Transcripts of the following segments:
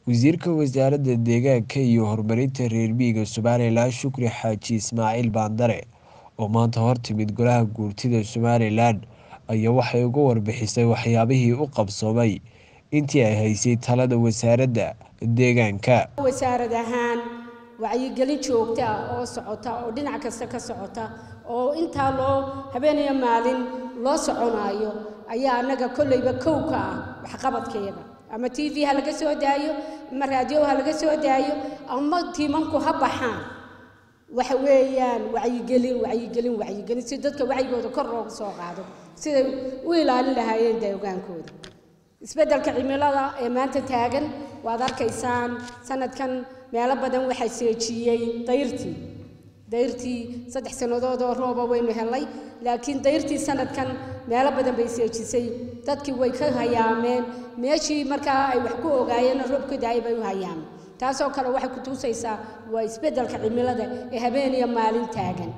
wasiirka wasaaradda deegaanka iyo horumarinta reer miyiga somalilan shukri xaaji ismaaciil baandare oo maanta hortimid golaha guurtida somalilan ayaa waxay uga warbixisay waxyaabihii u qabsoomay intii ay haysay talada wasaaradda deegaanka wasaarad ahaan wacyigelin joogta ah oo socota oo dhinac kasta ka socota oo intaa loo habeeniyo maalin loo soconaayo ayaa annaga kolleyba kow ka ah waxqabadkeeda ama t v ha laga soo daayo ama raadiyo ha laga soo daayo ama tiimanku ha baxaan waxa weeyaan wacyigelin wacyigelin wacyigelin si dadka wacyigooda kor loogu soo qaado siday u ilaalin lahaayeen deegaankooda isbeddelka cimilada ee maanta taagan waad arkaysaan sanadkan meelo badan waxaa seejiyey dayrtii dayrtii saddex sannadood oo rooba waynu helay laakiin dayrtii sanadkan meelo badan bay seejisay dadkii way ka hayaameen meeshii markaa ay wax ku ogaayeen roob ka daayay bay u hayaameen taasoo kale waxay ku tuusaysaa waa isbeddelka cimilada ee habeen iyo maalin taagan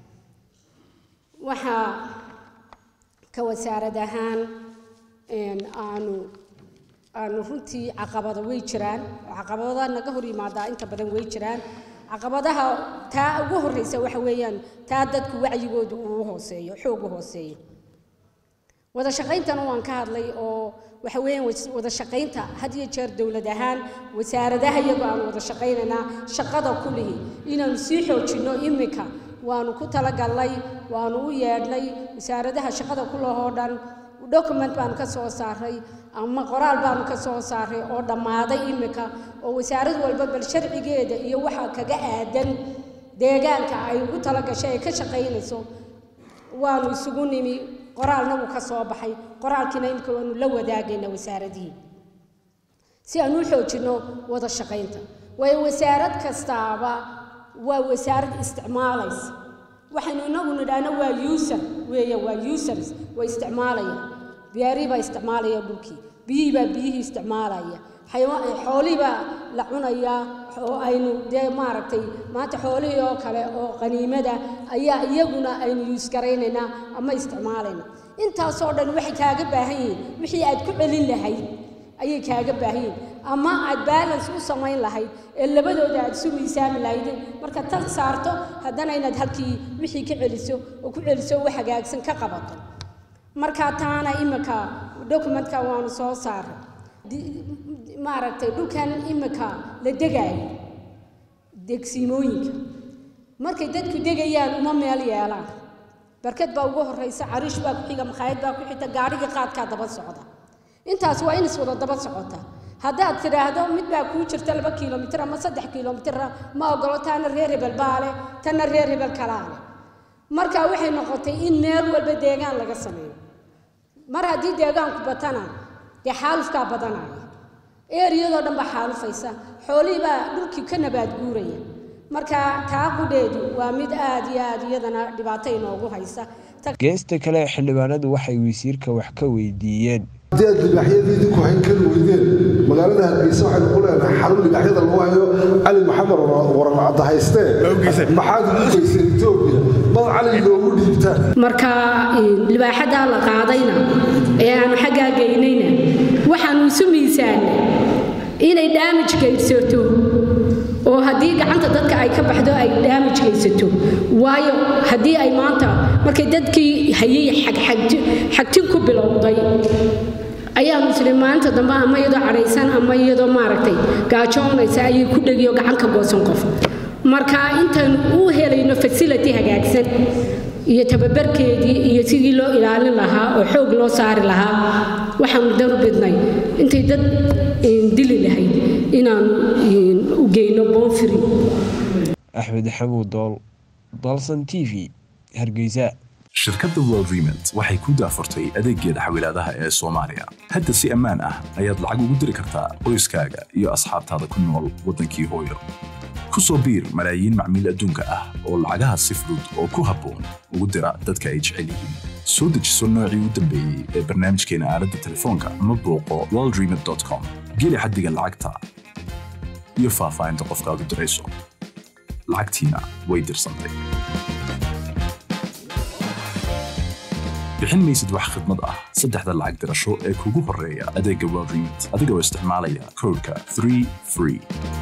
waxaa ka wasaarad ahaan aanu aanu runtii caqabado way jiraan oo caqabadaha naga hor yimaadaa inta badan way jiraan caqabadaha taa ugu horreysa waxa weeyaan taa dadku wacyigoodu uu hooseeyo xoog u hooseeyo wada shaqayntana waan ka hadlay oo waxa weeyaan wada shaqaynta had iyo jeer dowlad ahaan wasaaradaha iyagoo aan wada shaqaynaynaa shaqada kulihi inaanu sii xoojinno iminka waanu ku talagalnay waanu u yeedhnay wasaaradaha shaqada kulahoo dhan document baanu ka soo saaray ama qoraal baanu ka soo saaray oo dhammaaday iminka oo wasaarad walba bal sharcigeeda iyo waxa kaga aadan deegaanka ay ugu talagashay ay ka shaqaynayso waanu isugu nimi qoraalna wuu ka soo baxay qoraalkiina imika waanu la wadaagayna wasaaradihii si aan u xoojinno wada shaqaynta waayo wasaarad kastaaba waa wasaarad isticmaalaysa waxaynu inagu nidhaahno waa user weeye waa users waa isticmaalaya beerii baa isticmaalaya dhulkii biyihii baa biyihii isticmaalaya xoolihii baa la cunayaa oo aynu dee maaragtay maanta xoolihii oo kale oo qaniimada ayaa iyaguna aynu yuusgaraynaynaa ama isticmaalayna intaasoo dhan waxay kaaga baahan yihiin wixii aad ku celin lahayd ayay kaaga baahan yihiin ama aad balance u samayn lahayd ee labadooda aad isu miisaami lahayd marka tan saarto haddana inaad halkii wixii ka celiso oo ku celiso wax hagaagsan ka qabato marka taana imika documentka waanu soo saaray maaragtay dhulkan imika la degaayo degsiimooyinka markay dadku degayaan uma meel yeelaan barkad baa ugu horreysa cariish baa ku xiga makhaayad baa ku xigta gaadhigii qaadkaa daba socda intaas waa in iswada daba socota haddaad tidhaahdo mid baa kuu jirta laba kilomitir ama saddex kilomitira ma ogolo taana reer hebel baa leh tanna reer hebel kalaa leh marka waxay noqotay in meel walba deegaan laga sameeyo mar haddii deegaanku batana dee xaalufkaa badanaya eeriyadoo dhan baa xaalufaysa xoolihii baa dhulkii ka nabaad guuraya marka taa qudheedu waa mid aad iyo aad iyadana dhibaato inoogu haysa geesta kale xildhibaanadu waxay wasiirka wax ka weydiiyeen haddii aad libaaxyadiidii ku hayn kari weydeen magaalada hargeysa waxaynu ku leenahay xarun libaaxyada lagu hayo cali maxamed wararcadda haystee maxaad ugu geyseen etoobiya bal cali loogu dhiibtaan marka libaaxadaa la qaadayna ee aanu xaggaa geynayna waxaanu isu miisaanay inay daamij gaydsato oo haddii gacanta dadka ay ka baxdo ay daamij gaysato waayo haddii ay maanta markay dadkii hayay xagtin ku bilowday ayaanu isli maalinta dambe ama iyadoo cadhaysan ama iyadoo maaragtay gaajoonaysa ayay ku dhegiyo gacan ka goosan qof marka intaanu u helayno fasility hagaagsan iyo tababarkeedii iyo sidii loo ilaalin lahaa oo xoog loo saari lahaa waxaanu daru bidnay intay dad dili lahayd inaanu u geyno boonfiri axmed xamuud dool dalsan t v hargeysa shirkadda world remont waxay ku daafurtay adeeggeeda xawilaadaha ee soomaaliya hadda si ammaan ah ayaad lacag ugu diri kartaa qoyskaaga iyo asxaabtaada ku nool waddankii hooyo ku soo biir malaayiin macmiil adduunka ah oo lacagaha si fudud oo ku habboon ugu dira dadka ay jecel yihiin soo dejiso noocii u dambeeyey ee barnaamijkeena aaladda telefoonka ama booqo worldremont com geli xaddiga lacagta iyo faahfaahinta qofkaad u dirayso lacagtiina way dirsantay bixin maysid wax khidmad ah saddexda lacag dirasho ee kugu horreeya adeegga world remit adigoo isticmaalaya koodhka 3 free